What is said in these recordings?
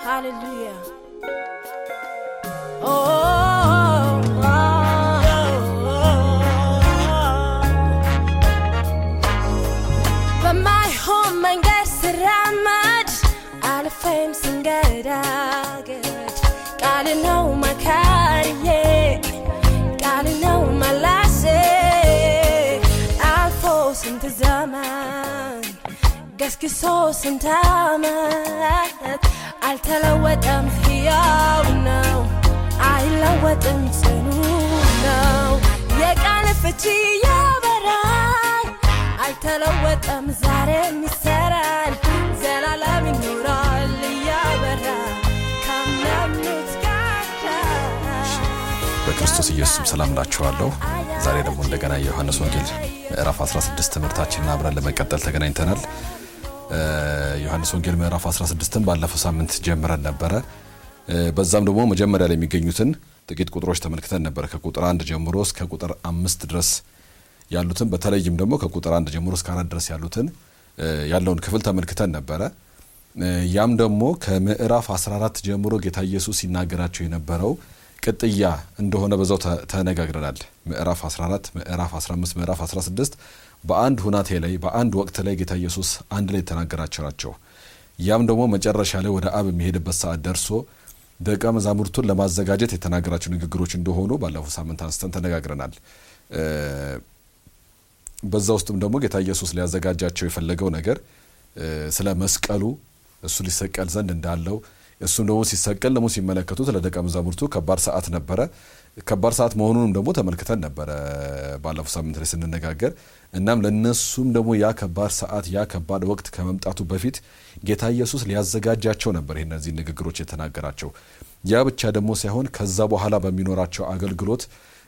Hallelujah. Oh, oh, oh, በማይሆን መንገድ ስራመድ አልፌም ስንገዳገድ ቃል ነው መካሪዬ ቃል ነው መላሴ አልፎ ስንት ዘመን ገስግሶ ስንት ዓመት አልተለወጠም፣ ሕያው ነው፣ አይለወጥም፣ ጽኑ ነው። የቃል ፍቺ ያበራል፣ አልተለወጠም፣ ዛሬም ይሰራል፣ ዘላለም ይኖራል እያበራ ካመኑት ጋር በክርስቶስ ኢየሱስም ሰላም ላችኋለሁ። ዛሬ ደግሞ እንደገና የዮሐንስ ወንጌል ምዕራፍ 16 ትምህርታችንን አብረን ለመቀጠል ተገናኝተናል። ዮሐንስ ወንጌል ምዕራፍ 16ን ባለፈው ሳምንት ጀምረን ነበረ። በዛም ደግሞ መጀመሪያ ላይ የሚገኙትን ጥቂት ቁጥሮች ተመልክተን ነበረ። ከቁጥር አንድ ጀምሮ እስከ ቁጥር አምስት ድረስ ያሉትን በተለይም ደግሞ ከቁጥር አንድ ጀምሮ እስከ አራት ድረስ ያሉትን ያለውን ክፍል ተመልክተን ነበረ። ያም ደግሞ ከምዕራፍ 14 ጀምሮ ጌታ ኢየሱስ ሲናገራቸው የነበረው ቅጥያ እንደሆነ በዛው ተነጋግረናል። ምዕራፍ 14፣ ምዕራፍ 15፣ ምዕራፍ 16 በአንድ ሁናቴ ላይ በአንድ ወቅት ላይ ጌታ ኢየሱስ አንድ ላይ የተናገራቸው ናቸው። ያም ደግሞ መጨረሻ ላይ ወደ አብ የሚሄድበት ሰዓት ደርሶ ደቀ መዛሙርቱን ለማዘጋጀት የተናገራቸው ንግግሮች እንደሆኑ ባለፈው ሳምንት አንስተን ተነጋግረናል። በዛ ውስጥም ደግሞ ጌታ ኢየሱስ ሊያዘጋጃቸው የፈለገው ነገር ስለ መስቀሉ እሱ ሊሰቀል ዘንድ እንዳለው እሱም ደግሞ ሲሰቀል ደግሞ ሲመለከቱት ለደቀ መዛሙርቱ ከባድ ሰዓት ነበረ። ከባድ ሰዓት መሆኑንም ደግሞ ተመልክተን ነበረ ባለፈው ሳምንት ላይ ስንነጋገር። እናም ለነሱም ደግሞ ያ ከባድ ሰዓት ያ ከባድ ወቅት ከመምጣቱ በፊት ጌታ ኢየሱስ ሊያዘጋጃቸው ነበር ይህ እነዚህ ንግግሮች የተናገራቸው። ያ ብቻ ደግሞ ሳይሆን ከዛ በኋላ በሚኖራቸው አገልግሎት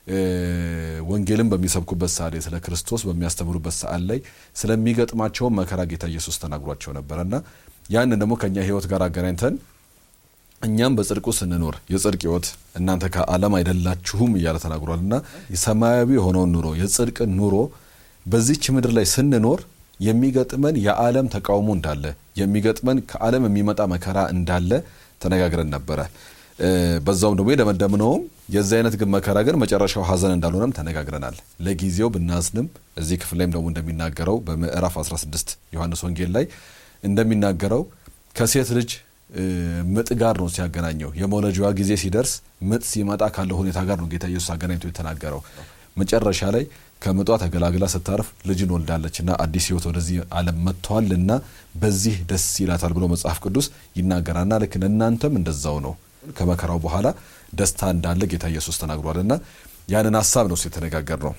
ወንጌልን በሚሰብኩበት ሰዓት ላይ ስለ ክርስቶስ በሚያስተምሩበት ሰዓት ላይ ስለሚገጥማቸውን መከራ ጌታ ኢየሱስ ተናግሯቸው ነበረ እና ያንን ደግሞ ከእኛ ሕይወት ጋር አገናኝተን እኛም በጽድቁ ስንኖር የጽድቅ ሕይወት እናንተ ከዓለም አይደላችሁም እያለ ተናግሯል እና ሰማያዊ የሆነውን ኑሮ የጽድቅን ኑሮ በዚች ምድር ላይ ስንኖር የሚገጥመን የዓለም ተቃውሞ እንዳለ የሚገጥመን ከዓለም የሚመጣ መከራ እንዳለ ተነጋግረን ነበረ። በዛውም ደግሞ የደመደምነውም የዚህ አይነት ግን መከራ ግን መጨረሻው ሐዘን እንዳልሆነም ተነጋግረናል። ለጊዜው ብናዝንም እዚህ ክፍል ላይም ደግሞ እንደሚናገረው በምዕራፍ 16 ዮሐንስ ወንጌል ላይ እንደሚናገረው ከሴት ልጅ ምጥ ጋር ነው ሲያገናኘው። የመውለጃዋ ጊዜ ሲደርስ ምጥ ሲመጣ ካለው ሁኔታ ጋር ነው ጌታ ኢየሱስ አገናኝቶ የተናገረው። መጨረሻ ላይ ከምጧ ተገላግላ ስታርፍ ልጅን ወልዳለችና አዲስ ሕይወት ወደዚህ ዓለም መጥተዋልና በዚህ ደስ ይላታል ብሎ መጽሐፍ ቅዱስ ይናገራልና ልክ እናንተም እንደዛው ነው ከመከራው በኋላ ደስታ እንዳለ ጌታ ኢየሱስ ተናግሯልና ያንን ሀሳብ ነው የተነጋገር ነው።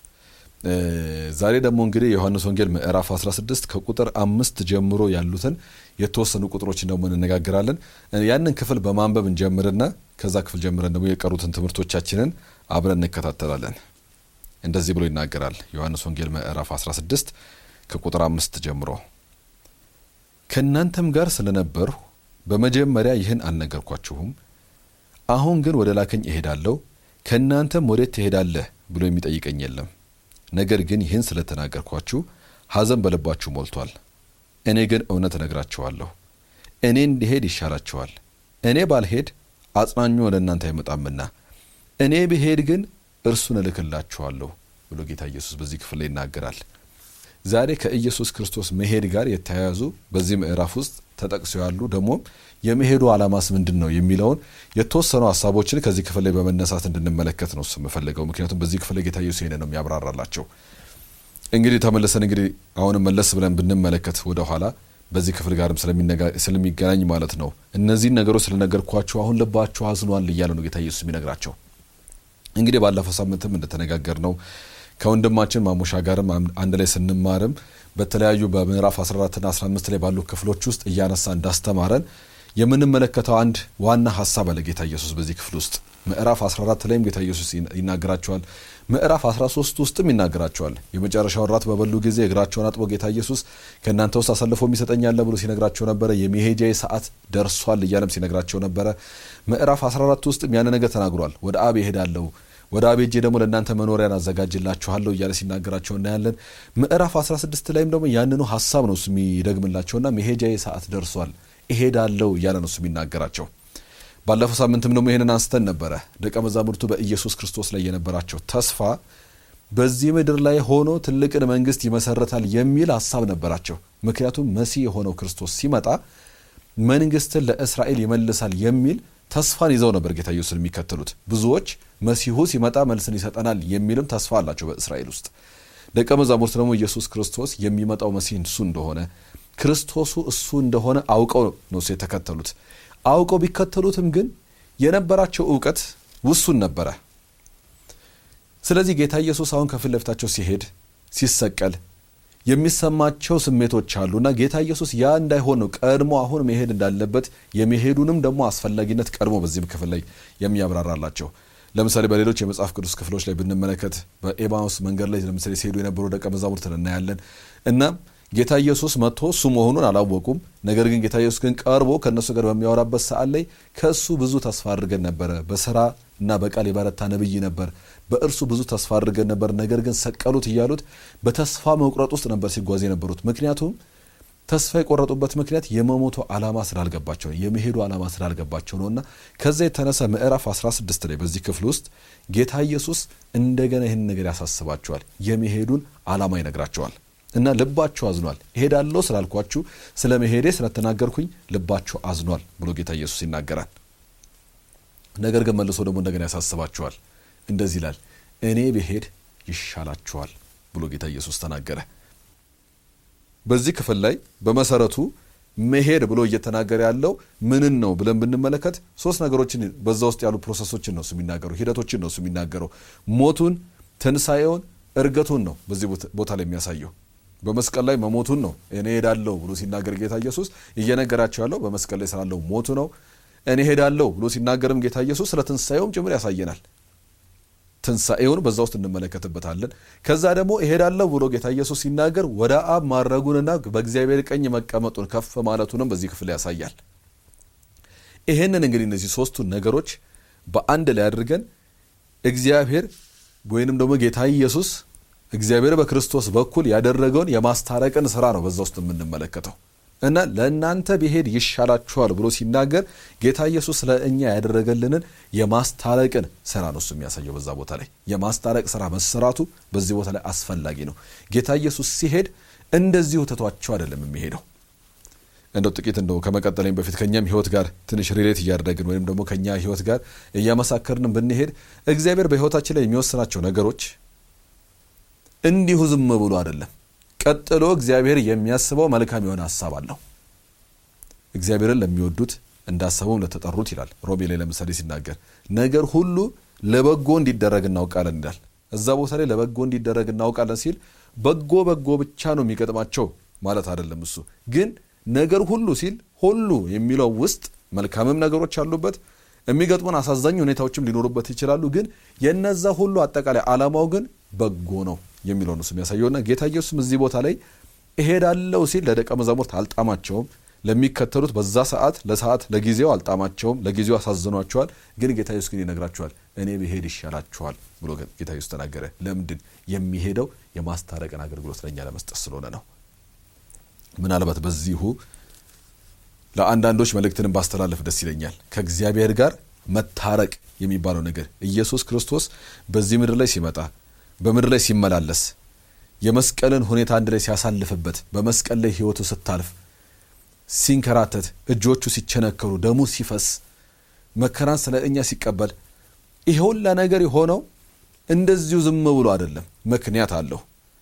ዛሬ ደግሞ እንግዲህ የዮሐንስ ወንጌል ምዕራፍ 16 ከቁጥር አምስት ጀምሮ ያሉትን የተወሰኑ ቁጥሮችን ደግሞ እንነጋገራለን። ያንን ክፍል በማንበብ እንጀምርና ከዛ ክፍል ጀምረን ደግሞ የቀሩትን ትምህርቶቻችንን አብረን እንከታተላለን። እንደዚህ ብሎ ይናገራል ዮሐንስ ወንጌል ምዕራፍ 16 ከቁጥር አምስት ጀምሮ ከእናንተም ጋር ስለነበርሁ በመጀመሪያ ይህን አልነገርኳችሁም። አሁን ግን ወደ ላከኝ እሄዳለሁ፣ ከእናንተም ወዴት ትሄዳለህ ብሎ የሚጠይቀኝ የለም። ነገር ግን ይህን ስለተናገርኳችሁ ሐዘን በልባችሁ ሞልቷል። እኔ ግን እውነት እነግራችኋለሁ፣ እኔ እንዲሄድ ይሻላችኋል። እኔ ባልሄድ አጽናኙ ወደ እናንተ አይመጣምና፣ እኔ ብሄድ ግን እርሱን እልክላችኋለሁ ብሎ ጌታ ኢየሱስ በዚህ ክፍል ላይ ይናገራል። ዛሬ ከኢየሱስ ክርስቶስ መሄድ ጋር የተያያዙ በዚህ ምዕራፍ ውስጥ ተጠቅሰው ያሉ ደግሞ የመሄዱ ዓላማስ ምንድን ነው የሚለውን የተወሰኑ ሀሳቦችን ከዚህ ክፍል ላይ በመነሳት እንድንመለከት ነው የምፈልገው። ምክንያቱም በዚህ ክፍል ላይ ጌታ ኢየሱስ ይሄን ነው የሚያብራራላቸው። እንግዲህ ተመልሰን እንግዲህ አሁንም መለስ ብለን ብንመለከት ወደ ኋላ በዚህ ክፍል ጋርም ስለሚገናኝ ማለት ነው እነዚህን ነገሮች ስለነገርኳችሁ አሁን ልባችሁ አዝኗል እያለ ነው ጌታ ኢየሱስ የሚነግራቸው። እንግዲህ ባለፈው ሳምንትም እንደተነጋገር ነው ከወንድማችን ማሞሻ ጋርም አንድ ላይ ስንማርም በተለያዩ በምዕራፍ 14ና 15 ላይ ባሉ ክፍሎች ውስጥ እያነሳ እንዳስተማረን የምንመለከተው አንድ ዋና ሀሳብ አለ ጌታ ኢየሱስ በዚህ ክፍል ውስጥ ምዕራፍ 14 ላይም ጌታ ኢየሱስ ይናገራቸዋል። ምዕራፍ 13 ውስጥም ይናገራቸዋል። የመጨረሻውን ራት በበሉ ጊዜ እግራቸውን አጥቦ ጌታ ኢየሱስ ከእናንተ ውስጥ አሳልፎ የሚሰጠኝ አለ ብሎ ሲነግራቸው ነበረ። የመሄጃዬ ሰዓት ደርሷል እያለም ሲነግራቸው ነበረ። ምዕራፍ 14 ውስጥም ያን ነገር ተናግሯል። ወደ አብ ይሄዳለሁ ወደ አብ ሄጄ ደግሞ ለእናንተ መኖሪያን አዘጋጅላችኋለሁ እያለ ሲናገራቸው እናያለን። ምዕራፍ 16 ላይም ደግሞ ያንኑ ሀሳብ ነው እሱ የሚደግምላቸውና መሄጃዬ ሰዓት ደርሷል እሄዳለሁ እያለ ነው እሱ የሚናገራቸው። ባለፈው ሳምንትም ደግሞ ይህንን አንስተን ነበረ። ደቀ መዛሙርቱ በኢየሱስ ክርስቶስ ላይ የነበራቸው ተስፋ በዚህ ምድር ላይ ሆኖ ትልቅን መንግስት ይመሰረታል የሚል ሀሳብ ነበራቸው። ምክንያቱም መሲህ የሆነው ክርስቶስ ሲመጣ መንግስትን ለእስራኤል ይመልሳል የሚል ተስፋን ይዘው ነበር ጌታ ኢየሱስን የሚከተሉት ብዙዎች። መሲሁ ሲመጣ መልስን ይሰጠናል የሚልም ተስፋ አላቸው በእስራኤል ውስጥ። ደቀ መዛሙርት ደግሞ ኢየሱስ ክርስቶስ የሚመጣው መሲህ እሱ እንደሆነ ክርስቶሱ እሱ እንደሆነ አውቀው ነው የተከተሉት። አውቀው ቢከተሉትም ግን የነበራቸው እውቀት ውሱን ነበረ። ስለዚህ ጌታ ኢየሱስ አሁን ከፊት ለፊታቸው ሲሄድ ሲሰቀል የሚሰማቸው ስሜቶች አሉና ጌታ ኢየሱስ ያ እንዳይሆን ነው ቀድሞ አሁን መሄድ እንዳለበት የመሄዱንም ደግሞ አስፈላጊነት ቀድሞ በዚህም ክፍል ላይ የሚያብራራላቸው። ለምሳሌ በሌሎች የመጽሐፍ ቅዱስ ክፍሎች ላይ ብንመለከት በኤማውስ መንገድ ላይ ለምሳሌ ሲሄዱ የነበሩ ደቀ መዛሙርትን እናያለን እና ጌታ ኢየሱስ መጥቶ እሱ መሆኑን አላወቁም። ነገር ግን ጌታ ኢየሱስ ግን ቀርቦ ከእነሱ ጋር በሚያወራበት ሰዓት ላይ ከእሱ ብዙ ተስፋ አድርገን ነበረ፣ በስራ እና በቃል የበረታ ነብይ ነበር፣ በእርሱ ብዙ ተስፋ አድርገን ነበር፣ ነገር ግን ሰቀሉት እያሉት በተስፋ መቁረጥ ውስጥ ነበር ሲጓዝ የነበሩት። ምክንያቱም ተስፋ የቆረጡበት ምክንያት የመሞቱ ዓላማ ስላልገባቸው ነው፣ የመሄዱ ዓላማ ስላልገባቸው ነው እና ከዛ የተነሳ ምዕራፍ 16 ላይ በዚህ ክፍል ውስጥ ጌታ ኢየሱስ እንደገና ይህን ነገር ያሳስባቸዋል፣ የመሄዱን ዓላማ ይነግራቸዋል። እና ልባችሁ አዝኗል፣ እሄዳለሁ ስላልኳችሁ ስለ መሄዴ ስለተናገርኩኝ ልባችሁ አዝኗል ብሎ ጌታ ኢየሱስ ይናገራል። ነገር ግን መልሶ ደግሞ እንደገና ያሳስባችኋል። እንደዚህ ይላል፣ እኔ ብሄድ ይሻላችኋል ብሎ ጌታ ኢየሱስ ተናገረ። በዚህ ክፍል ላይ በመሰረቱ መሄድ ብሎ እየተናገረ ያለው ምንን ነው ብለን ብንመለከት ሶስት ነገሮችን በዛ ውስጥ ያሉ ፕሮሰሶችን ነው እሱ የሚናገረው፣ ሂደቶችን ነው እሱ የሚናገረው። ሞቱን፣ ትንሣኤውን፣ እርገቱን ነው በዚህ ቦታ ላይ የሚያሳየው። በመስቀል ላይ መሞቱን ነው እኔ ሄዳለሁ ብሎ ሲናገር ጌታ ኢየሱስ እየነገራቸው ያለው በመስቀል ላይ ስላለው ሞቱ ነው። እኔ ሄዳለሁ ብሎ ሲናገርም ጌታ ኢየሱስ ስለ ትንሣኤውም ጭምር ያሳየናል። ትንሣኤውን በዛ ውስጥ እንመለከትበታለን። ከዛ ደግሞ እሄዳለሁ ብሎ ጌታ ኢየሱስ ሲናገር ወደ አብ ማድረጉንና በእግዚአብሔር ቀኝ መቀመጡን ከፍ ማለቱንም በዚህ ክፍል ያሳያል። ይሄንን እንግዲህ እነዚህ ሶስቱን ነገሮች በአንድ ላይ አድርገን እግዚአብሔር ወይንም ደግሞ ጌታ ኢየሱስ እግዚአብሔር በክርስቶስ በኩል ያደረገውን የማስታረቅን ስራ ነው በዛ ውስጥ የምንመለከተው እና ለእናንተ ብሄድ ይሻላችኋል ብሎ ሲናገር ጌታ ኢየሱስ ለእኛ ያደረገልንን የማስታረቅን ስራ ነው እሱ የሚያሳየው። በዛ ቦታ ላይ የማስታረቅ ስራ መሰራቱ በዚህ ቦታ ላይ አስፈላጊ ነው። ጌታ ኢየሱስ ሲሄድ እንደዚሁ ትቷቸው አይደለም የሚሄደው። እንደው ጥቂት እንደው ከመቀጠለኝ በፊት ከእኛም ህይወት ጋር ትንሽ ሪሌት እያደረግን ወይም ደግሞ ከእኛ ህይወት ጋር እያመሳከርን ብንሄድ እግዚአብሔር በህይወታችን ላይ የሚወስናቸው ነገሮች እንዲሁ ዝም ብሎ አይደለም። ቀጥሎ እግዚአብሔር የሚያስበው መልካም የሆነ ሀሳብ አለው። እግዚአብሔርን ለሚወዱት እንዳሰበውም ለተጠሩት ይላል ሮሜ ላይ ለምሳሌ ሲናገር ነገር ሁሉ ለበጎ እንዲደረግ እናውቃለን ይላል። እዛ ቦታ ላይ ለበጎ እንዲደረግ እናውቃለን ሲል በጎ በጎ ብቻ ነው የሚገጥማቸው ማለት አይደለም። እሱ ግን ነገር ሁሉ ሲል ሁሉ የሚለው ውስጥ መልካምም ነገሮች አሉበት፣ የሚገጥሙን አሳዛኝ ሁኔታዎችም ሊኖሩበት ይችላሉ። ግን የነዛ ሁሉ አጠቃላይ ዓላማው ግን በጎ ነው የሚለው ነው የሚያሳየውና ጌታ ኢየሱስም እዚህ ቦታ ላይ እሄዳለሁ ሲል ለደቀ መዛሙርት አልጣማቸውም። ለሚከተሉት በዛ ሰዓት ለሰዓት ለጊዜው አልጣማቸውም፣ ለጊዜው አሳዝኗቸዋል። ግን ጌታ ኢየሱስ ግን ይነግራቸዋል፣ እኔ ብሄድ ይሻላችኋል ብሎ ጌታ ኢየሱስ ተናገረ። ለምንድን የሚሄደው የማስታረቅን አገልግሎት ለእኛ ለመስጠት ስለሆነ ነው። ምናልባት በዚሁ ለአንዳንዶች መልእክትንም ባስተላለፍ ደስ ይለኛል። ከእግዚአብሔር ጋር መታረቅ የሚባለው ነገር ኢየሱስ ክርስቶስ በዚህ ምድር ላይ ሲመጣ በምድር ላይ ሲመላለስ የመስቀልን ሁኔታ አንድ ላይ ሲያሳልፍበት በመስቀል ላይ ሕይወቱ ስታልፍ ሲንከራተት እጆቹ ሲቸነከሩ ደሙ ሲፈስ መከራን ስለ እኛ ሲቀበል ይሄ ሁላ ነገር የሆነው እንደዚሁ ዝም ብሎ አይደለም፣ ምክንያት አለው።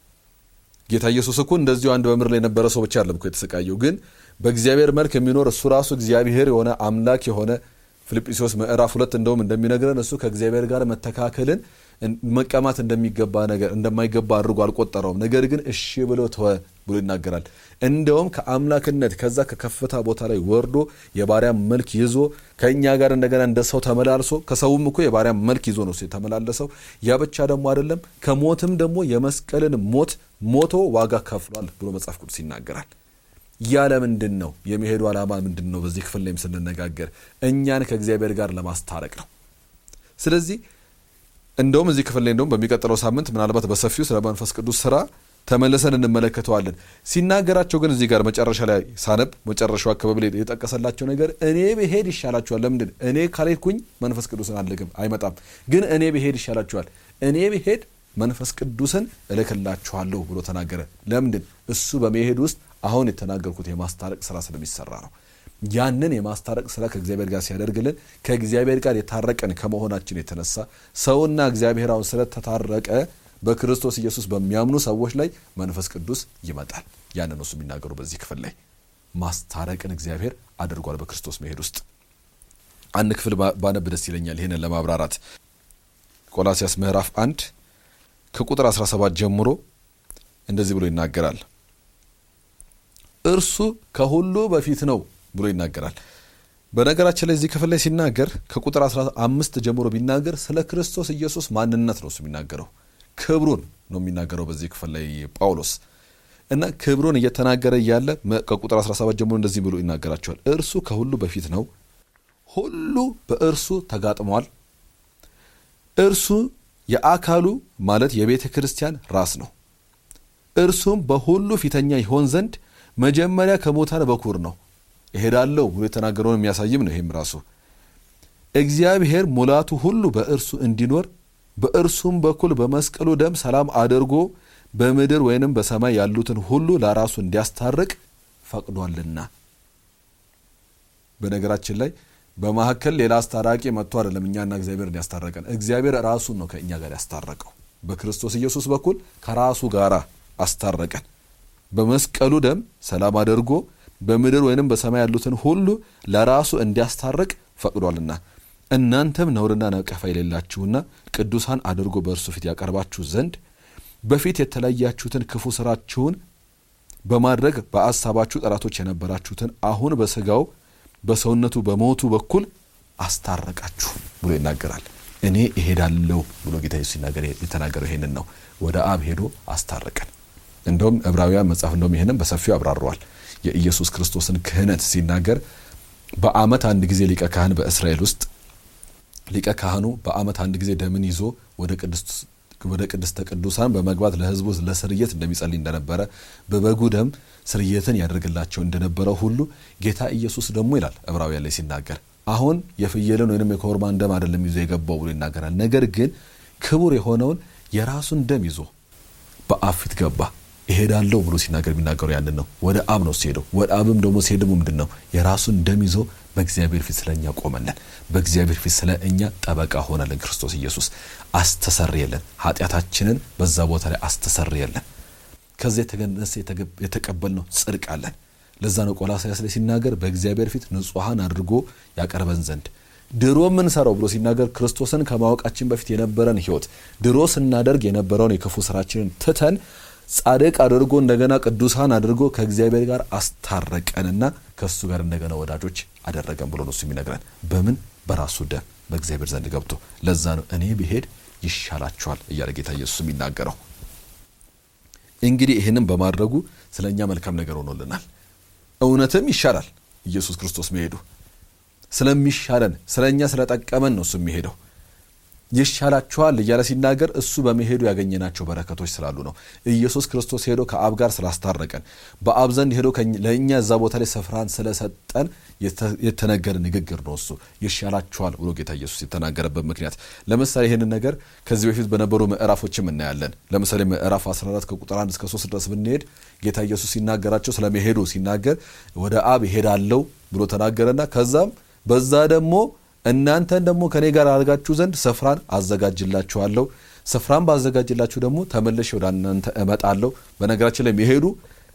ጌታ ኢየሱስ እኮ እንደዚሁ አንድ በምድር ላይ የነበረ ሰው ብቻ አይደለም እኮ የተሰቃየው፣ ግን በእግዚአብሔር መልክ የሚኖር እሱ ራሱ እግዚአብሔር የሆነ አምላክ የሆነ ፊልጵስዩስ ምዕራፍ ሁለት እንደውም እንደሚነግረን እሱ ከእግዚአብሔር ጋር መተካከልን መቀማት እንደሚገባ ነገር እንደማይገባ አድርጎ አልቆጠረውም። ነገር ግን እሺ ብሎ ተወ ብሎ ይናገራል። እንደውም ከአምላክነት ከዛ ከከፍታ ቦታ ላይ ወርዶ የባሪያ መልክ ይዞ ከእኛ ጋር እንደገና እንደ ሰው ተመላልሶ ከሰውም እኮ የባሪያ መልክ ይዞ ነው የተመላለሰው። ያ ብቻ ደግሞ አይደለም፣ ከሞትም ደግሞ የመስቀልን ሞት ሞቶ ዋጋ ከፍሏል ብሎ መጽሐፍ ቅዱስ ይናገራል። ያለ ምንድን ነው የሚሄዱ ዓላማ ምንድን ነው? በዚህ ክፍል ላይም ስንነጋገር እኛን ከእግዚአብሔር ጋር ለማስታረቅ ነው። ስለዚህ እንደውም እዚህ ክፍል ላይ እንደውም በሚቀጥለው ሳምንት ምናልባት በሰፊው ስለ መንፈስ ቅዱስ ስራ ተመልሰን እንመለከተዋለን። ሲናገራቸው ግን እዚህ ጋር መጨረሻ ላይ ሳነብ መጨረሻው አካባቢ ላይ የጠቀሰላቸው ነገር እኔ ብሄድ ይሻላችኋል። ለምንድን እኔ ካልሄድኩኝ መንፈስ ቅዱስን አልልክም፣ አይመጣም። ግን እኔ ብሄድ ይሻላችኋል፣ እኔ ብሄድ መንፈስ ቅዱስን እልክላችኋለሁ ብሎ ተናገረ። ለምንድን እሱ በመሄድ ውስጥ አሁን የተናገርኩት የማስታረቅ ስራ ስለሚሰራ ነው። ያንን የማስታረቅ ስራ ከእግዚአብሔር ጋር ሲያደርግልን ከእግዚአብሔር ጋር የታረቀን ከመሆናችን የተነሳ ሰውና እግዚአብሔር አሁን ስለተታረቀ በክርስቶስ ኢየሱስ በሚያምኑ ሰዎች ላይ መንፈስ ቅዱስ ይመጣል። ያንን እሱ የሚናገሩ በዚህ ክፍል ላይ ማስታረቅን እግዚአብሔር አድርጓል በክርስቶስ መሄድ ውስጥ። አንድ ክፍል ባነብ ደስ ይለኛል ይህንን ለማብራራት ቆላሲያስ ምዕራፍ አንድ ከቁጥር 17 ጀምሮ እንደዚህ ብሎ ይናገራል። እርሱ ከሁሉ በፊት ነው ብሎ ይናገራል። በነገራችን ላይ እዚህ ክፍል ላይ ሲናገር ከቁጥር 15 ጀምሮ ቢናገር ስለ ክርስቶስ ኢየሱስ ማንነት ነው እሱ የሚናገረው ክብሩን ነው የሚናገረው በዚህ ክፍል ላይ ጳውሎስ እና ክብሩን እየተናገረ እያለ ከቁጥር 17 ጀምሮ እንደዚህ ብሎ ይናገራቸዋል። እርሱ ከሁሉ በፊት ነው፣ ሁሉ በእርሱ ተጋጥሟል። እርሱ የአካሉ ማለት የቤተ ክርስቲያን ራስ ነው። እርሱም በሁሉ ፊተኛ ይሆን ዘንድ መጀመሪያ ከሙታን በኩር ነው። እሄዳለሁ ብሎ የተናገረውን የሚያሳይም ነው። ይህም ራሱ እግዚአብሔር ሙላቱ ሁሉ በእርሱ እንዲኖር በእርሱም በኩል በመስቀሉ ደም ሰላም አድርጎ በምድር ወይንም በሰማይ ያሉትን ሁሉ ለራሱ እንዲያስታርቅ ፈቅዷልና። በነገራችን ላይ በመካከል ሌላ አስታራቂ መጥቶ አይደለም እኛና እግዚአብሔርን ያስታረቀን። እግዚአብሔር ራሱን ነው ከእኛ ጋር ያስታረቀው። በክርስቶስ ኢየሱስ በኩል ከራሱ ጋር አስታረቀን። በመስቀሉ ደም ሰላም አድርጎ በምድር ወይንም በሰማይ ያሉትን ሁሉ ለራሱ እንዲያስታርቅ ፈቅዷልና እናንተም ነውርና ነቀፋ የሌላችሁና ቅዱሳን አድርጎ በእርሱ ፊት ያቀርባችሁ ዘንድ በፊት የተለያችሁትን ክፉ ስራችሁን በማድረግ በአሳባችሁ ጠላቶች የነበራችሁትን አሁን በስጋው በሰውነቱ በሞቱ በኩል አስታረቃችሁ ብሎ ይናገራል። እኔ እሄዳለሁ ብሎ ጌታ ኢየሱስ ሲናገር የተናገረው ይሄንን ነው። ወደ አብ ሄዶ አስታረቀን። እንደውም ዕብራውያን መጽሐፍ እንደውም ይህንም በሰፊው አብራረዋል። የኢየሱስ ክርስቶስን ክህነት ሲናገር በዓመት አንድ ጊዜ ሊቀ ካህን በእስራኤል ውስጥ ሊቀ ካህኑ በዓመት አንድ ጊዜ ደምን ይዞ ወደ ቅድስተ ቅዱሳን በመግባት ለሕዝቡ ለስርየት እንደሚጸልይ እንደነበረ በበጉ ደም ስርየትን ያደርግላቸው እንደነበረ ሁሉ ጌታ ኢየሱስ ደግሞ ይላል ዕብራውያን ላይ ሲናገር አሁን የፍየልን ወይም የኮርማን ደም አይደለም ይዞ የገባው ብሎ ይናገራል። ነገር ግን ክቡር የሆነውን የራሱን ደም ይዞ በአብ ፊት ገባ። እሄዳለሁ ብሎ ሲናገር የሚናገሩ ያንን ነው። ወደ አብ ነው ሲሄደው። ወደ አብም ደግሞ ሲሄድ ደግሞ ምንድን ነው የራሱን ደም ይዞ በእግዚአብሔር ፊት ስለ እኛ ቆመለን። በእግዚአብሔር ፊት ስለ እኛ ጠበቃ ሆነልን። ክርስቶስ ኢየሱስ አስተሰርየለን፣ ኃጢአታችንን በዛ ቦታ ላይ አስተሰርየለን። ከዚያ የተገነሰ የተቀበልነው ጽድቅ አለን። ለዛ ነው ቆላስይስ ላይ ሲናገር በእግዚአብሔር ፊት ንጹሐን አድርጎ ያቀርበን ዘንድ ድሮ የምንሰራው ብሎ ሲናገር ክርስቶስን ከማወቃችን በፊት የነበረን ሕይወት ድሮ ስናደርግ የነበረውን የክፉ ስራችንን ትተን ጻድቅ አድርጎ እንደገና ቅዱሳን አድርጎ ከእግዚአብሔር ጋር አስታረቀንና ከእሱ ጋር እንደገና ወዳጆች አደረገን ብሎ ነው እሱ የሚነግረን። በምን በራሱ ደም በእግዚአብሔር ዘንድ ገብቶ። ለዛ ነው እኔ ብሄድ ይሻላችኋል እያለ ጌታ ኢየሱስ የሚናገረው። እንግዲህ ይህንም በማድረጉ ስለ እኛ መልካም ነገር ሆኖልናል። እውነትም ይሻላል ኢየሱስ ክርስቶስ መሄዱ ስለሚሻለን ስለ እኛ ስለጠቀመን ነው እሱ የሚሄደው። ይሻላችኋል እያለ ሲናገር እሱ በመሄዱ ያገኘናቸው በረከቶች ስላሉ ነው። ኢየሱስ ክርስቶስ ሄዶ ከአብ ጋር ስላስታረቀን በአብ ዘንድ ሄዶ ለእኛ እዛ ቦታ ላይ ስፍራን ስለሰጠን የተነገረ ንግግር ነው። እሱ ይሻላችኋል ብሎ ጌታ ኢየሱስ የተናገረበት ምክንያት ለምሳሌ ይህንን ነገር ከዚህ በፊት በነበሩ ምዕራፎችም እናያለን። ለምሳሌ ምዕራፍ 14 ከቁጥር 1 እስከ 3 ድረስ ብንሄድ ጌታ ኢየሱስ ሲናገራቸው ስለመሄዱ ሲናገር ወደ አብ ሄዳለው ብሎ ተናገረና ከዛም በዛ ደግሞ እናንተን ደግሞ ከኔ ጋር አድርጋችሁ ዘንድ ስፍራን አዘጋጅላችኋለሁ። ስፍራን ባዘጋጅላችሁ ደግሞ ተመልሼ ወደ እናንተ እመጣለሁ። በነገራችን ላይ መሄዱ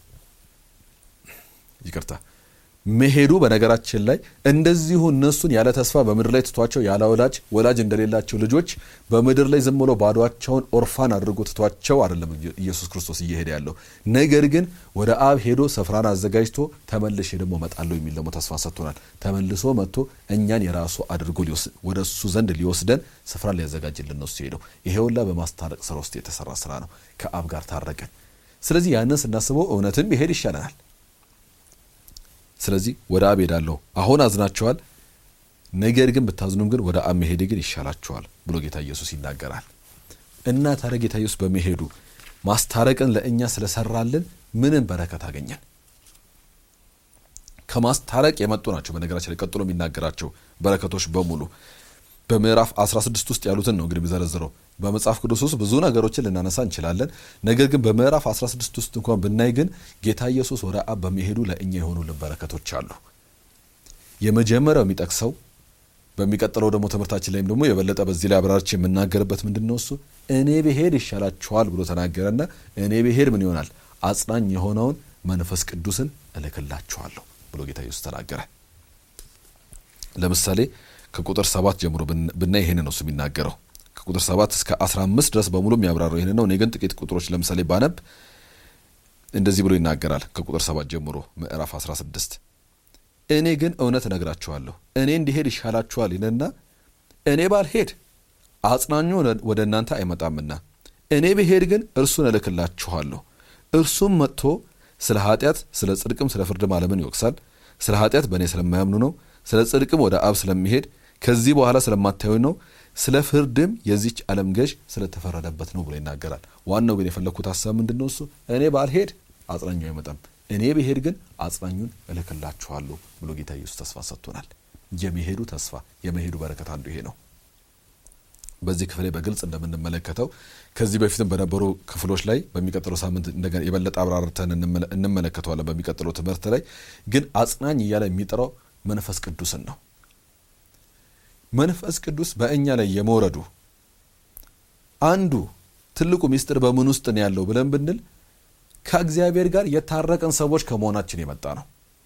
ይቅርታ መሄዱ በነገራችን ላይ እንደዚሁ እነሱን ያለ ተስፋ በምድር ላይ ትቷቸው ያለ ወላጅ ወላጅ እንደሌላቸው ልጆች በምድር ላይ ዝም ብሎ ባዷቸውን ኦርፋን አድርጎ ትቷቸው አይደለም ኢየሱስ ክርስቶስ እየሄደ ያለው። ነገር ግን ወደ አብ ሄዶ ስፍራን አዘጋጅቶ ተመልሼ ደግሞ እመጣለሁ የሚል ደግሞ ተስፋ ሰጥቶናል። ተመልሶ መጥቶ እኛን የራሱ አድርጎ ወደ እሱ ዘንድ ሊወስደን ስፍራን ሊያዘጋጅልን ነው እሱ ሄደው። ይሄ ሁላ በማስታረቅ ስራ ውስጥ የተሰራ ስራ ነው። ከአብ ጋር ታረቀን። ስለዚህ ያንን ስናስበው እውነትም ይሄድ ይሻለናል። ስለዚህ ወደ አብ ሄዳለሁ። አሁን አዝናችኋል፣ ነገር ግን ብታዝኑም ግን ወደ አብ መሄድ ግን ይሻላችኋል ብሎ ጌታ ኢየሱስ ይናገራል። እና ታዲያ ጌታ ኢየሱስ በመሄዱ ማስታረቅን ለእኛ ስለሰራልን ምንን በረከት አገኘን? ከማስታረቅ የመጡ ናቸው። በነገራችን ላይ ቀጥሎ የሚናገራቸው በረከቶች በሙሉ በምዕራፍ 16 ውስጥ ያሉትን ነው እንግዲህ የሚዘረዝረው። በመጽሐፍ ቅዱስ ውስጥ ብዙ ነገሮችን ልናነሳ እንችላለን። ነገር ግን በምዕራፍ 16 ውስጥ እንኳን ብናይ ግን ጌታ ኢየሱስ ወደ አብ በመሄዱ ለእኛ የሆኑልን በረከቶች አሉ። የመጀመሪያው የሚጠቅሰው በሚቀጥለው ደግሞ ትምህርታችን ላይም ደግሞ የበለጠ በዚህ ላይ አብራርች የምናገርበት ምንድን ነው እሱ እኔ ብሄድ ይሻላችኋል ብሎ ተናገረና እኔ ብሄድ ምን ይሆናል አጽናኝ የሆነውን መንፈስ ቅዱስን እልክላችኋለሁ ብሎ ጌታ ኢየሱስ ተናገረ። ለምሳሌ ከቁጥር ሰባት ጀምሮ ብናይ ይሄን ነው እሱ የሚናገረው። ከቁጥር ሰባት እስከ አስራ አምስት ድረስ በሙሉ የሚያብራረው ይሄን ነው። እኔ ግን ጥቂት ቁጥሮች ለምሳሌ ባነብ እንደዚህ ብሎ ይናገራል። ከቁጥር ሰባት ጀምሮ ምዕራፍ አስራ ስድስት እኔ ግን እውነት እነግራችኋለሁ እኔ እንዲሄድ ይሻላችኋል ይልና እኔ ባልሄድ አጽናኙ ወደ እናንተ አይመጣምና እኔ ብሄድ ግን እርሱን እልክላችኋለሁ። እርሱም መጥቶ ስለ ኃጢአት፣ ስለ ጽድቅም ስለ ፍርድም ዓለምን ይወቅሳል። ስለ ኃጢአት በእኔ ስለማያምኑ ነው። ስለ ጽድቅም ወደ አብ ስለሚሄድ ከዚህ በኋላ ስለማታዩኝ ነው። ስለ ፍርድም የዚች ዓለም ገዥ ስለተፈረደበት ነው ብሎ ይናገራል። ዋናው ግን የፈለግኩት ሀሳብ ምንድን ነው? እሱ እኔ ባልሄድ አጽናኙ አይመጣም፣ እኔ ብሄድ ግን አጽናኙን እልክላችኋለሁ ብሎ ጌታ ኢየሱስ ተስፋ ሰጥቶናል። የመሄዱ ተስፋ የመሄዱ በረከት አንዱ ይሄ ነው። በዚህ ክፍል ላይ በግልጽ እንደምንመለከተው ከዚህ በፊትም በነበሩ ክፍሎች ላይ በሚቀጥለው ሳምንት እንደገና የበለጠ አብራርተን እንመለከተዋለን። በሚቀጥለው ትምህርት ላይ ግን አጽናኝ እያለ የሚጠራው መንፈስ ቅዱስን ነው። መንፈስ ቅዱስ በእኛ ላይ የመውረዱ አንዱ ትልቁ ምስጢር በምን ውስጥ ነው ያለው ብለን ብንል ከእግዚአብሔር ጋር የታረቀን ሰዎች ከመሆናችን የመጣ ነው።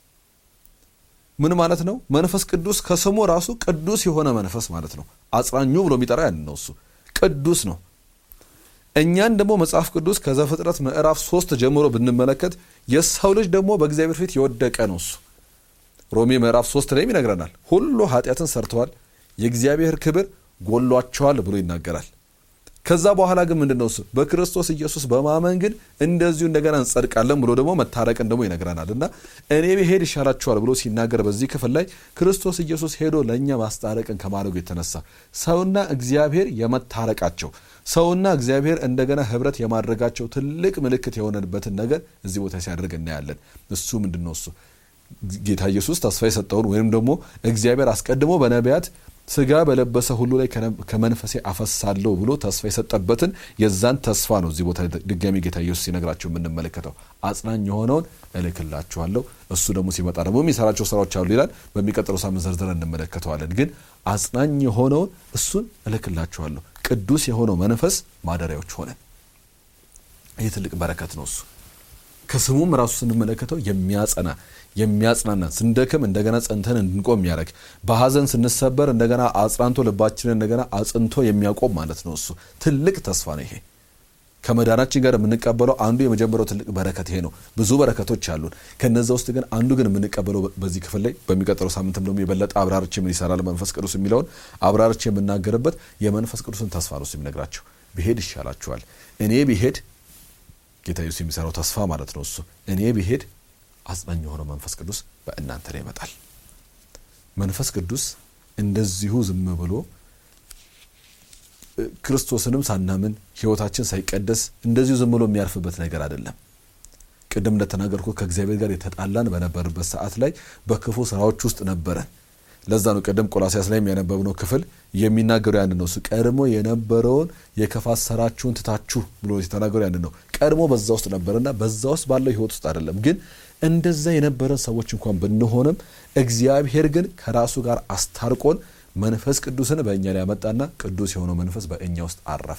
ምን ማለት ነው? መንፈስ ቅዱስ ከስሙ ራሱ ቅዱስ የሆነ መንፈስ ማለት ነው። አጽናኙ ብሎ የሚጠራ ያን ነው። እሱ ቅዱስ ነው። እኛን ደግሞ መጽሐፍ ቅዱስ ከዘፍጥረት ምዕራፍ ሶስት ጀምሮ ብንመለከት የሰው ልጅ ደግሞ በእግዚአብሔር ፊት የወደቀ ነው። እሱ ሮሜ ምዕራፍ ሶስት ላይም ይነግረናል። ሁሉ ኃጢአትን ሰርተዋል፣ የእግዚአብሔር ክብር ጎሏቸዋል ብሎ ይናገራል። ከዛ በኋላ ግን ምንድን ነው እሱ በክርስቶስ ኢየሱስ በማመን ግን እንደዚሁ እንደገና እንጸድቃለን ብሎ ደግሞ መታረቅን ደግሞ ይነግረናል። እና እኔ ብሄድ ይሻላችኋል ብሎ ሲናገር በዚህ ክፍል ላይ ክርስቶስ ኢየሱስ ሄዶ ለእኛ ማስታረቅን ከማድረጉ የተነሳ ሰውና እግዚአብሔር የመታረቃቸው ሰውና እግዚአብሔር እንደገና ህብረት የማድረጋቸው ትልቅ ምልክት የሆነበትን ነገር እዚህ ቦታ ሲያደርግ እናያለን። እሱ ምንድን ነው እሱ ጌታ ኢየሱስ ተስፋ የሰጠውን ወይም ደግሞ እግዚአብሔር አስቀድሞ በነቢያት ስጋ በለበሰ ሁሉ ላይ ከመንፈሴ አፈሳለሁ ብሎ ተስፋ የሰጠበትን የዛን ተስፋ ነው እዚህ ቦታ ድጋሚ ጌታ ኢየሱስ ሲነግራቸው የምንመለከተው። አጽናኝ የሆነውን እልክላችኋለሁ፣ እሱ ደግሞ ሲመጣ ደግሞ የሚሰራቸው ስራዎች አሉ ይላል። በሚቀጥለው ሳምንት ዘርዝረን እንመለከተዋለን። ግን አጽናኝ የሆነውን እሱን እልክላችኋለሁ፣ ቅዱስ የሆነው መንፈስ ማደሪያዎች ሆነ። ይህ ትልቅ በረከት ነው። እሱ ከስሙም ራሱ ስንመለከተው የሚያጸና የሚያጽናናን ስንደክም እንደገና ጸንተን እንድንቆም የሚያደርግ በሐዘን ስንሰበር እንደገና አጽናንቶ ልባችንን እንደገና አጽንቶ የሚያቆም ማለት ነው። እሱ ትልቅ ተስፋ ነው። ይሄ ከመዳናችን ጋር የምንቀበለው አንዱ የመጀመሪያው ትልቅ በረከት ይሄ ነው። ብዙ በረከቶች አሉን። ከነዛ ውስጥ ግን አንዱ ግን የምንቀበለው በዚህ ክፍል ላይ በሚቀጥለው ሳምንትም ደግሞ የበለጠ አብራርቼ ምን ይሰራል መንፈስ ቅዱስ የሚለውን አብራርቼ የምናገርበት የመንፈስ ቅዱስን ተስፋ ነው የሚነግራቸው። ብሄድ ይሻላችኋል። እኔ ብሄድ ጌታ ኢየሱስ የሚሰራው ተስፋ ማለት ነው። እሱ እኔ ብሄድ አጽናኝ የሆነው መንፈስ ቅዱስ በእናንተ ላይ ይመጣል። መንፈስ ቅዱስ እንደዚሁ ዝም ብሎ ክርስቶስንም ሳናምን ሕይወታችን ሳይቀደስ እንደዚሁ ዝም ብሎ የሚያርፍበት ነገር አይደለም። ቅድም እንደተናገርኩ ከእግዚአብሔር ጋር የተጣላን በነበርበት ሰዓት ላይ በክፉ ስራዎች ውስጥ ነበረን። ለዛ ነው ቅድም ቆላሲያስ ላይም ያነበብነው ክፍል የሚናገሩ ያን ነው። እሱ ቀድሞ የነበረውን የክፋት ስራችሁን ትታችሁ ብሎ የተናገሩ ያን ነው። ቀድሞ በዛ ውስጥ ነበርና በዛ ውስጥ ባለው ህይወት ውስጥ አይደለም። ግን እንደዛ የነበረን ሰዎች እንኳን ብንሆንም እግዚአብሔር ግን ከራሱ ጋር አስታርቆን መንፈስ ቅዱስን በእኛ ላይ ያመጣና ቅዱስ የሆነው መንፈስ በእኛ ውስጥ አረፈ።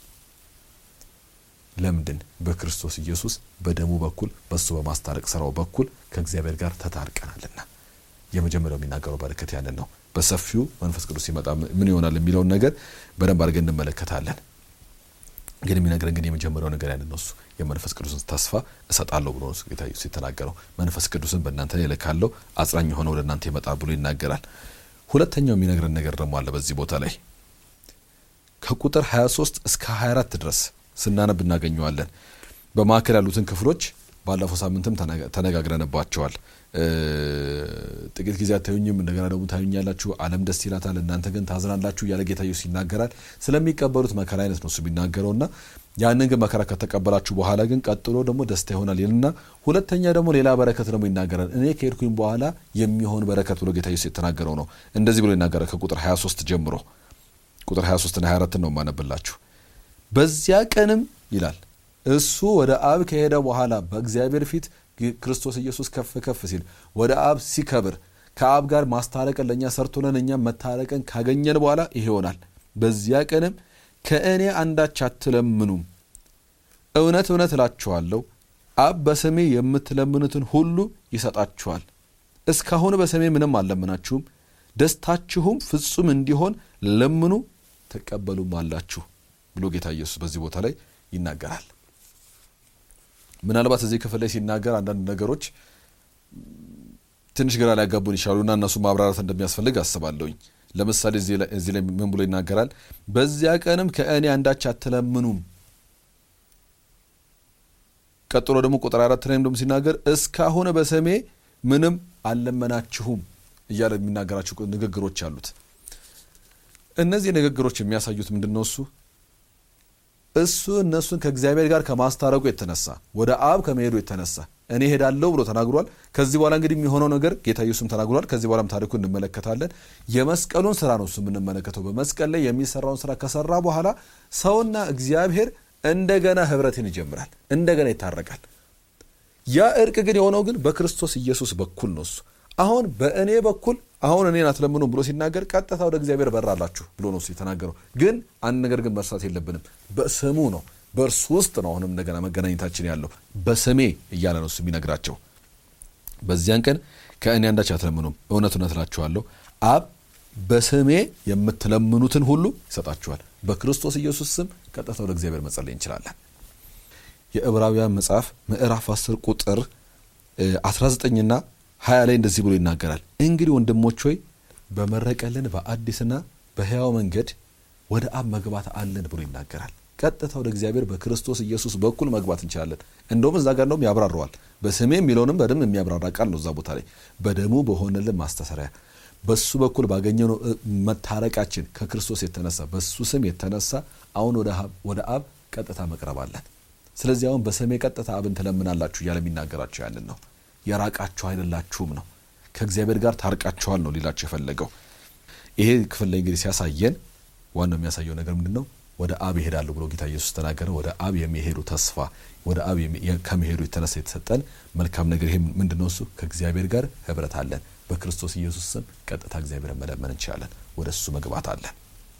ለምንድን? በክርስቶስ ኢየሱስ በደሙ በኩል በሱ በማስታረቅ ስራው በኩል ከእግዚአብሔር ጋር ተታርቀናልና። የመጀመሪያው የሚናገረው በረከት ያንን ነው። በሰፊው መንፈስ ቅዱስ ሲመጣ ምን ይሆናል የሚለውን ነገር በደንብ አድርገን እንመለከታለን። ግን የሚነግረን ግን የመጀመሪያው ነገር ያንን ነው። እሱ የመንፈስ ቅዱስን ተስፋ እሰጣለሁ ብሎ ጌታ ኢየሱስ የተናገረው መንፈስ ቅዱስን በእናንተ ላይ እልካለሁ፣ አጽናኝ የሆነ ወደ እናንተ ይመጣል ብሎ ይናገራል። ሁለተኛው የሚነግረን ነገር ደግሞ አለ በዚህ ቦታ ላይ ከቁጥር 23 እስከ 24 ድረስ ስናነብ እናገኘዋለን። በማዕከል ያሉትን ክፍሎች ባለፈው ሳምንትም ተነጋግረንባቸዋል። ጥቂት ጊዜ አታዩኝም፣ እንደገና ደግሞ ታዩኛላችሁ፣ ዓለም ደስ ይላታል፣ እናንተ ግን ታዝናላችሁ እያለ ጌታ ኢየሱስ ይናገራል። ስለሚቀበሉት መከራ አይነት ነው እሱ የሚናገረው እና ያንን ግን መከራ ከተቀበላችሁ በኋላ ግን ቀጥሎ ደግሞ ደስታ ይሆናል ይልና ሁለተኛ ደግሞ ሌላ በረከት ደግሞ ይናገራል። እኔ ከሄድኩኝ በኋላ የሚሆን በረከት ብሎ ጌታ ኢየሱስ የተናገረው ነው። እንደዚህ ብሎ ይናገራል ከቁጥር 23 ጀምሮ ቁጥር 23ና 24 ነው የማነብላችሁ። በዚያ ቀንም ይላል እሱ ወደ አብ ከሄደ በኋላ በእግዚአብሔር ፊት ክርስቶስ ኢየሱስ ከፍ ከፍ ሲል ወደ አብ ሲከብር ከአብ ጋር ማስታረቅን ለእኛ ሰርቶለን እኛም መታረቅን ካገኘን በኋላ ይሄ ይሆናል። በዚያ ቀንም ከእኔ አንዳች አትለምኑም፣ እውነት እውነት እላችኋለሁ አብ በስሜ የምትለምኑትን ሁሉ ይሰጣችኋል። እስካሁን በስሜ ምንም አልለምናችሁም፣ ደስታችሁም ፍጹም እንዲሆን ለምኑ ትቀበሉም አላችሁ ብሎ ጌታ ኢየሱስ በዚህ ቦታ ላይ ይናገራል። ምናልባት እዚህ ክፍል ላይ ሲናገር አንዳንድ ነገሮች ትንሽ ግራ ሊያጋቡን ይችላሉና እነሱ ማብራራት እንደሚያስፈልግ አስባለሁኝ። ለምሳሌ እዚህ ላይ ምን ብሎ ይናገራል? በዚያ ቀንም ከእኔ አንዳች አትለምኑም። ቀጥሎ ደግሞ ቁጥር አራት ላይም ደግሞ ሲናገር እስካሁን በስሜ ምንም አልለመናችሁም እያለ የሚናገራቸው ንግግሮች አሉት። እነዚህ ንግግሮች የሚያሳዩት ምንድን ነው? እሱ እሱ እነሱን ከእግዚአብሔር ጋር ከማስታረቁ የተነሳ ወደ አብ ከመሄዱ የተነሳ እኔ ሄዳለሁ ብሎ ተናግሯል። ከዚህ በኋላ እንግዲህ የሚሆነው ነገር ጌታ ኢየሱስም ተናግሯል። ከዚህ በኋላም ታሪኩ እንመለከታለን። የመስቀሉን ስራ ነው እሱ የምንመለከተው። በመስቀል ላይ የሚሰራውን ስራ ከሰራ በኋላ ሰውና እግዚአብሔር እንደገና ህብረትን ይጀምራል፣ እንደገና ይታረቃል። ያ እርቅ ግን የሆነው ግን በክርስቶስ ኢየሱስ በኩል ነው። እሱ አሁን በእኔ በኩል አሁን እኔን አትለምኑም ብሎ ሲናገር ቀጥታ ወደ እግዚአብሔር በራላችሁ ብሎ ነው እሱ የተናገረው። ግን አንድ ነገር ግን መርሳት የለብንም። በስሙ ነው በእርሱ ውስጥ ነው አሁንም እንደገና መገናኘታችን ያለው በስሜ እያለ ነው እሱ የሚነግራቸው። በዚያን ቀን ከእኔ አንዳች አትለምኑም፣ እውነት እውነት እላችኋለሁ አብ በስሜ የምትለምኑትን ሁሉ ይሰጣችኋል። በክርስቶስ ኢየሱስ ስም ቀጥታ ወደ እግዚአብሔር መጸለይ እንችላለን። የዕብራውያን መጽሐፍ ምዕራፍ 10 ቁጥር 19ና 20 ላይ እንደዚህ ብሎ ይናገራል። እንግዲህ ወንድሞች ሆይ በመረቀልን በአዲስና በሕያው መንገድ ወደ አብ መግባት አለን ብሎ ይናገራል። ቀጥታ ወደ እግዚአብሔር በክርስቶስ ኢየሱስ በኩል መግባት እንችላለን። እንደውም እዛ ጋር እንደውም ያብራረዋል። በስሜ የሚለውንም በደንብ የሚያብራራ ቃል ነው እዛ ቦታ ላይ በደሙ በሆነልን ማስተሰሪያ በሱ በኩል ባገኘነው መታረቃችን ከክርስቶስ የተነሳ በሱ ስም የተነሳ አሁን ወደ አብ ቀጥታ መቅረብ አለን። ስለዚህ አሁን በስሜ ቀጥታ አብን ትለምናላችሁ እያለ የሚናገራቸው ያንን ነው። የራቃችሁ አይደላችሁም ነው። ከእግዚአብሔር ጋር ታርቃችኋል ነው ሊላቸው የፈለገው። ይሄ ክፍል ላይ እንግዲህ ሲያሳየን ዋናው የሚያሳየው ነገር ምንድን ነው? ወደ አብ ይሄዳሉ ብሎ ጌታ ኢየሱስ ተናገረ። ወደ አብ የሚሄዱ ተስፋ ወደ አብ ከመሄዱ የተነሳ የተሰጠን መልካም ነገር ይሄ ምንድን ነው? እሱ ከእግዚአብሔር ጋር ህብረት አለን። በክርስቶስ ኢየሱስ ስም ቀጥታ እግዚአብሔርን መለመን እንችላለን። ወደ እሱ መግባት አለን።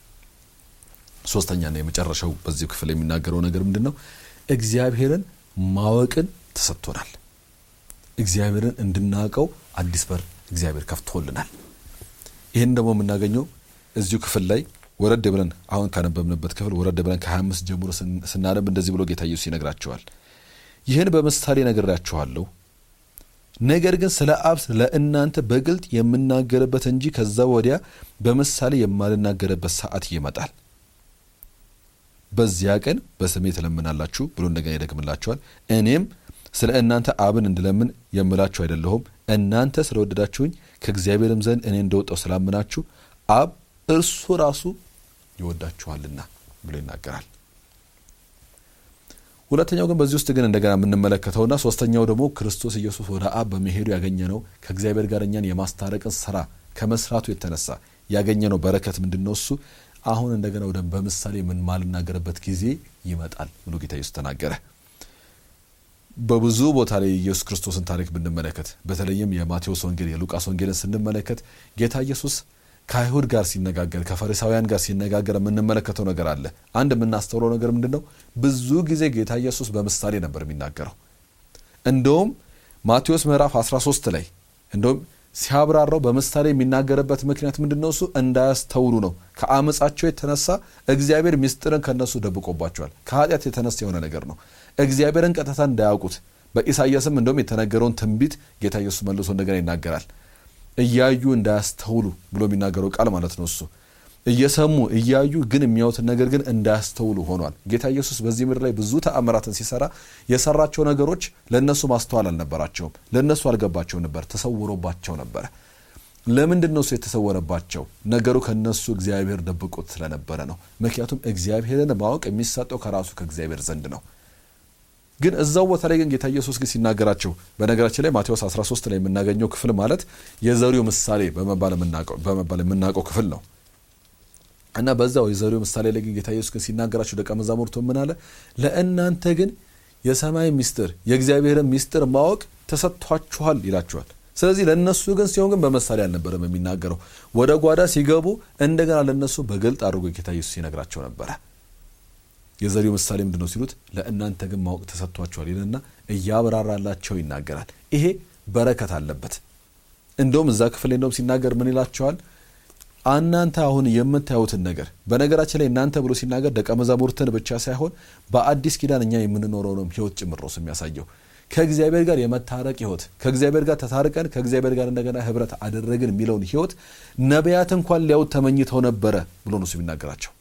ሶስተኛና የመጨረሻው በዚህ ክፍል የሚናገረው ነገር ምንድን ነው? እግዚአብሔርን ማወቅን ተሰጥቶናል። እግዚአብሔርን እንድናውቀው አዲስ በር እግዚአብሔር ከፍቶልናል። ይህን ደግሞ የምናገኘው እዚሁ ክፍል ላይ ወረድ ብለን አሁን ካነበብንበት ክፍል ወረድ ብለን ከ25 ጀምሮ ስናነብ እንደዚህ ብሎ ጌታ ኢየሱስ ይነግራቸዋል። ይህን በምሳሌ ነግሬያችኋለሁ፣ ነገር ግን ስለ አብ ለእናንተ በግልጥ የምናገርበት እንጂ ከዛ ወዲያ በምሳሌ የማልናገርበት ሰዓት ይመጣል። በዚያ ቀን በስሜ ትለምናላችሁ ብሎ እንደገና ይደግምላችኋል። እኔም ስለ እናንተ አብን እንድለምን የምላችሁ አይደለሁም፣ እናንተ ስለወደዳችሁኝ ከእግዚአብሔርም ዘንድ እኔ እንደወጣው ስላምናችሁ አብ እርሱ ራሱ ይወዳችኋልና ብሎ ይናገራል። ሁለተኛው ግን በዚህ ውስጥ ግን እንደገና የምንመለከተውና ሶስተኛው ደግሞ ክርስቶስ ኢየሱስ ወደ አብ በመሄዱ ያገኘነው ከእግዚአብሔር ጋር እኛን የማስታረቅን ስራ ከመስራቱ የተነሳ ያገኘነው በረከት ምንድን ነው? እሱ አሁን እንደገና ወደ በምሳሌ ምን ማልናገርበት ጊዜ ይመጣል ብሎ ጌታ ኢየሱስ ተናገረ። በብዙ ቦታ ላይ የኢየሱስ ክርስቶስን ታሪክ ብንመለከት በተለይም የማቴዎስ ወንጌል የሉቃስ ወንጌልን ስንመለከት ጌታ ኢየሱስ ከአይሁድ ጋር ሲነጋገር ከፈሪሳውያን ጋር ሲነጋገር የምንመለከተው ነገር አለ። አንድ የምናስተውለው ነገር ምንድን ነው? ብዙ ጊዜ ጌታ ኢየሱስ በምሳሌ ነበር የሚናገረው። እንደውም ማቴዎስ ምዕራፍ 13 ላይ እንደውም ሲያብራራው በምሳሌ የሚናገርበት ምክንያት ምንድን ነው? እሱ እንዳያስተውሉ ነው። ከአመፃቸው የተነሳ እግዚአብሔር ምስጢርን ከነሱ ደብቆባቸዋል። ከኃጢአት የተነሳ የሆነ ነገር ነው። እግዚአብሔርን ቀጥታ እንዳያውቁት በኢሳይያስም እንደውም የተነገረውን ትንቢት ጌታ ኢየሱስ መልሶ እንደገና ይናገራል። እያዩ እንዳያስተውሉ ብሎ የሚናገረው ቃል ማለት ነው። እሱ እየሰሙ እያዩ ግን የሚያዩትን ነገር ግን እንዳያስተውሉ ሆኗል። ጌታ ኢየሱስ በዚህ ምድር ላይ ብዙ ተአምራትን ሲሰራ የሰራቸው ነገሮች ለእነሱ ማስተዋል አልነበራቸውም። ለእነሱ አልገባቸው ነበር፣ ተሰውሮባቸው ነበረ። ለምንድን ነው እሱ የተሰወረባቸው? ነገሩ ከነሱ እግዚአብሔር ደብቆት ስለነበረ ነው። ምክንያቱም እግዚአብሔርን ማወቅ የሚሰጠው ከራሱ ከእግዚአብሔር ዘንድ ነው። ግን እዛው ቦታ ላይ ግን ጌታ ኢየሱስ ግን ሲናገራቸው በነገራችን ላይ ማቴዎስ 13 ላይ የምናገኘው ክፍል ማለት የዘሪው ምሳሌ በመባል የምናውቀው ክፍል ነው እና በዛው የዘሪው ምሳሌ ላይ ግን ጌታ ኢየሱስ ግን ሲናገራቸው ደቀ መዛሙርቱ ምን አለ? ለእናንተ ግን የሰማይ ሚስጥር የእግዚአብሔርን ሚስጥር ማወቅ ተሰጥቷችኋል ይላችኋል። ስለዚህ ለእነሱ ግን ሲሆን ግን በምሳሌ አልነበረም የሚናገረው። ወደ ጓዳ ሲገቡ እንደገና ለእነሱ በግልጥ አድርጎ ጌታ ኢየሱስ ይነግራቸው ነበረ። የዘሪው ምሳሌ ምንድን ነው ሲሉት ለእናንተ ግን ማወቅ ተሰጥቷቸዋል ይልና እያብራራላቸው ይናገራል። ይሄ በረከት አለበት። እንደውም እዛ ክፍል ላይ እንደውም ሲናገር ምን ይላቸዋል? እናንተ አሁን የምታዩትን ነገር በነገራችን ላይ እናንተ ብሎ ሲናገር ደቀ መዛሙርትን ብቻ ሳይሆን በአዲስ ኪዳን እኛ የምንኖረውንም ሕይወት ጭምር ነው የሚያሳየው። ከእግዚአብሔር ጋር የመታረቅ ሕይወት ከእግዚአብሔር ጋር ተታርቀን ከእግዚአብሔር ጋር እንደገና ህብረት አደረግን የሚለውን ሕይወት ነቢያት እንኳን ሊያዩት ተመኝተው ነበረ ብሎ ነው የሚናገራቸው።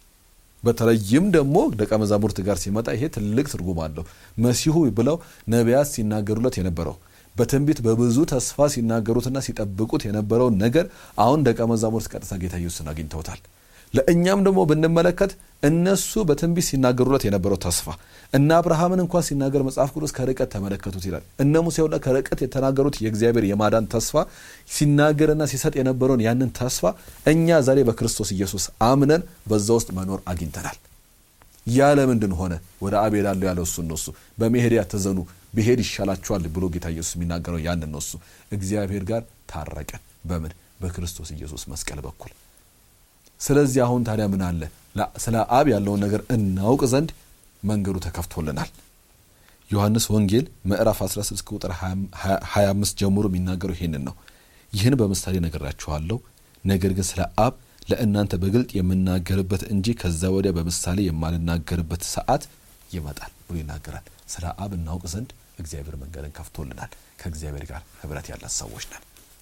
በተለይም ደግሞ ደቀ መዛሙርት ጋር ሲመጣ ይሄ ትልቅ ትርጉም አለው። መሲሁ ብለው ነቢያት ሲናገሩለት የነበረው በትንቢት በብዙ ተስፋ ሲናገሩትና ሲጠብቁት የነበረውን ነገር አሁን ደቀ መዛሙርት ቀጥታ ጌታ ኢየሱስን አግኝተውታል። ለእኛም ደግሞ ብንመለከት እነሱ በትንቢት ሲናገሩለት የነበረው ተስፋ እነ አብርሃምን እንኳን ሲናገር መጽሐፍ ቅዱስ ከርቀት ተመለከቱት ይላል። እነ ሙሴ ሁላ ከርቀት የተናገሩት የእግዚአብሔር የማዳን ተስፋ ሲናገርና ሲሰጥ የነበረውን ያንን ተስፋ እኛ ዛሬ በክርስቶስ ኢየሱስ አምነን በዛ ውስጥ መኖር አግኝተናል። ያ ለምንድን ሆነ? ወደ አብ ሄዳለሁ ያለው እሱ ነው። እሱ በመሄድ ያተዘኑ ብሄድ ይሻላችኋል ብሎ ጌታ ኢየሱስ የሚናገረው ያንን ነው። እሱ እግዚአብሔር ጋር ታረቀን። በምን? በክርስቶስ ኢየሱስ መስቀል በኩል ስለዚህ አሁን ታዲያ ምን አለ? ስለ አብ ያለውን ነገር እናውቅ ዘንድ መንገዱ ተከፍቶልናል። ዮሐንስ ወንጌል ምዕራፍ 16 ቁጥር 25 ጀምሮ የሚናገረው ይሄንን ነው። ይህን በምሳሌ ነግራችኋለሁ፣ ነገር ግን ስለ አብ ለእናንተ በግልጥ የምናገርበት እንጂ ከዛ ወዲያ በምሳሌ የማልናገርበት ሰዓት ይመጣል ብሎ ይናገራል። ስለ አብ እናውቅ ዘንድ እግዚአብሔር መንገድን ከፍቶልናል። ከእግዚአብሔር ጋር ህብረት ያለን ሰዎች ነን።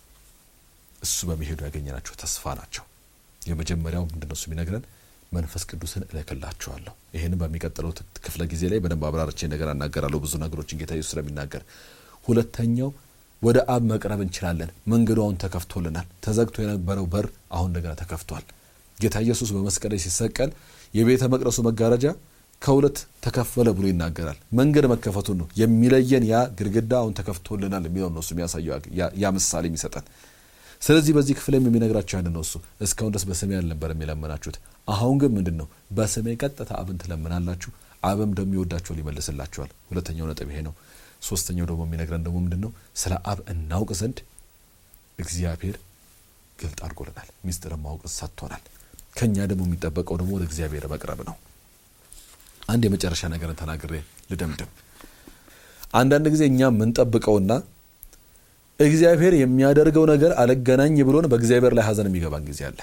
እሱ በመሄዱ ያገኘናቸው ተስፋ ናቸው። የመጀመሪያው ምንድን ነው እሱ የሚነግረን መንፈስ ቅዱስን እልክላችኋለሁ። ይህንም በሚቀጥለው ክፍለ ጊዜ ላይ በደንብ አብራርቼ ነገር አናገራለሁ፣ ብዙ ነገሮችን ጌታ ኢየሱስ ስለሚናገር። ሁለተኛው ወደ አብ መቅረብ እንችላለን። መንገዱ አሁን ተከፍቶልናል። ተዘግቶ የነበረው በር አሁን እንደገና ተከፍቷል። ጌታ ኢየሱስ በመስቀል ላይ ሲሰቀል የቤተ መቅደሱ መጋረጃ ከሁለት ተከፈለ ብሎ ይናገራል። መንገድ መከፈቱን ነው የሚለየን። ያ ግድግዳ አሁን ተከፍቶልናል የሚለው ነው እሱ የሚያሳየው ያ ምሳሌ የሚሰጠን ስለዚህ በዚህ ክፍልም የሚነግራቸው ያንን ነው። እሱ እስካሁን ድረስ በስሜ አልነበረም የለመናችሁት፣ አሁን ግን ምንድን ነው በስሜ ቀጥታ አብን ትለምናላችሁ፣ አብም ደግሞ ይወዳችኋል፣ ይመልስላችኋል። ሁለተኛው ነጥብ ይሄ ነው። ሶስተኛው ደግሞ የሚነግረን ደግሞ ምንድን ነው? ስለ አብ እናውቅ ዘንድ እግዚአብሔር ግልጥ አድርጎልናል፣ ሚስጥርን ማወቅ ሰጥቶናል። ከእኛ ደግሞ የሚጠበቀው ደግሞ ወደ እግዚአብሔር መቅረብ ነው። አንድ የመጨረሻ ነገርን ተናግሬ ልደምድም። አንዳንድ ጊዜ እኛ የምንጠብቀውና እግዚአብሔር የሚያደርገው ነገር አልገናኝ ብሎን በእግዚአብሔር ላይ ሐዘን የሚገባን ጊዜ አለ።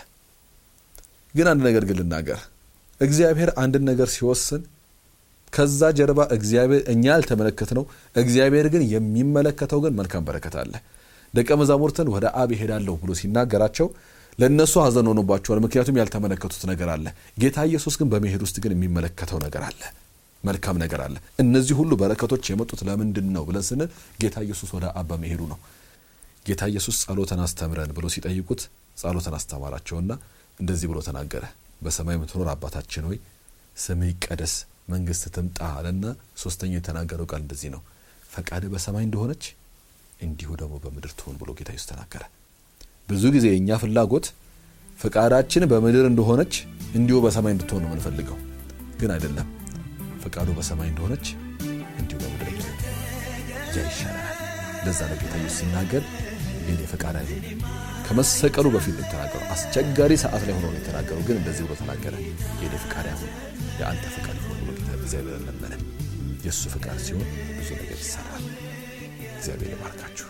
ግን አንድ ነገር ግን ልናገር፣ እግዚአብሔር አንድን ነገር ሲወስን ከዛ ጀርባ እግዚአብሔር እኛ ያልተመለከት ነው፣ እግዚአብሔር ግን የሚመለከተው ግን መልካም በረከት አለ። ደቀ መዛሙርትን ወደ አብ ይሄዳለሁ ብሎ ሲናገራቸው ለእነሱ ሐዘን ሆኖባቸዋል። ምክንያቱም ያልተመለከቱት ነገር አለ። ጌታ ኢየሱስ ግን በመሄድ ውስጥ ግን የሚመለከተው ነገር አለ፣ መልካም ነገር አለ። እነዚህ ሁሉ በረከቶች የመጡት ለምንድን ነው ብለን ስንል ጌታ ኢየሱስ ወደ አብ በመሄዱ ነው። ጌታ ኢየሱስ ጸሎትን አስተምረን ብሎ ሲጠይቁት ጸሎትን አስተማራቸውና እንደዚህ ብሎ ተናገረ። በሰማይ የምትኖር አባታችን ሆይ ስምህ ይቀደስ፣ መንግስት ትምጣ አለና ሶስተኛው የተናገረው ቃል እንደዚህ ነው፣ ፈቃድህ በሰማይ እንደሆነች እንዲሁ ደግሞ በምድር ትሆን ብሎ ጌታ ኢየሱስ ተናገረ። ብዙ ጊዜ የእኛ ፍላጎት ፈቃዳችን በምድር እንደሆነች እንዲሁ በሰማይ እንድትሆን ነው የምንፈልገው፣ ግን አይደለም። ፈቃዱ በሰማይ እንደሆነች እንዲሁ በምድር ይሆን ያ ይሻላል። ለዛ ነው ጌታ ኢየሱስ ሲናገር የኔ ፈቃድ አይሁን ከመሰቀሉ በፊት ነው የተናገረው። አስቸጋሪ ሰዓት ላይ ሆኖ ነው የተናገረው፣ ግን እንደዚህ ብሎ ተናገረ። የኔ ፈቃድ አይሁን የአንተ ፈቃድ ይሁን ብሎ ጌታ እግዚአብሔር ለመነ። የእሱ ፈቃድ ሲሆን ብዙ ነገር ይሰራል። እግዚአብሔር ይባርካችሁ።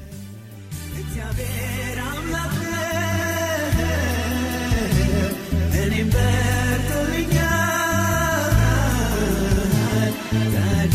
እግዚአብሔር አምላክ እኔም በርቶልኛል